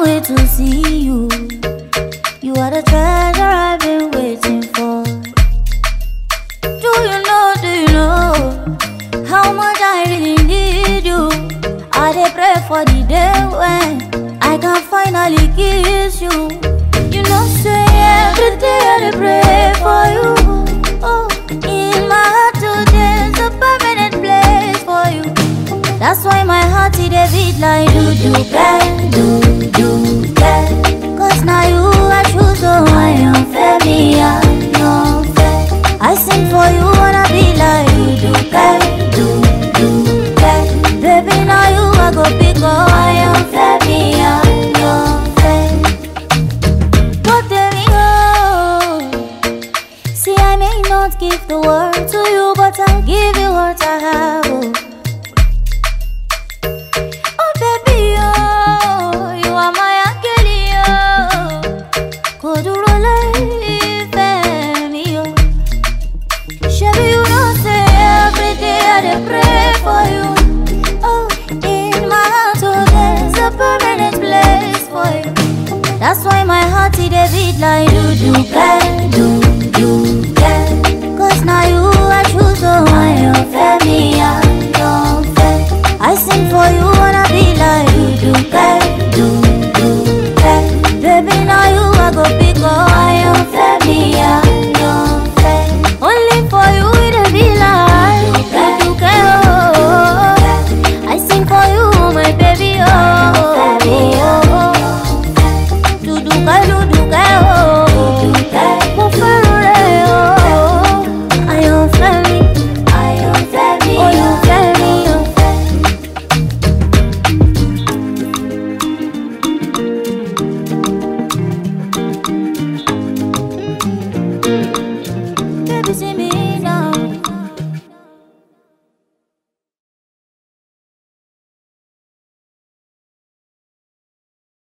wait to see you. You are the treasure I've been waiting for. Do you know, do you know how much I really need you? I dey pray for the day when I can finally kiss you. You know, say every day I dey pray for you. Oh, in my heart today's a permanent place for you. That's why my heart it dey beat like do do bang, do do bang. Cause now you I choose, so I am fair, me I am fair. I sing for you wanna be like you do bang, do do bang. Baby now you I go pick up, I am fair, me I am fair. What there we go. See I may not give the world to you, but I'll give you what I have. Oh. Oh baby, oh, you are my angel, oh. Kò dúró láìfẹ́ mi, oh. Ṣebí you know say every day I dey pray for you. Oh, in my heart, oh, there's a permanent place for you. That's why my heart it dey beat like do do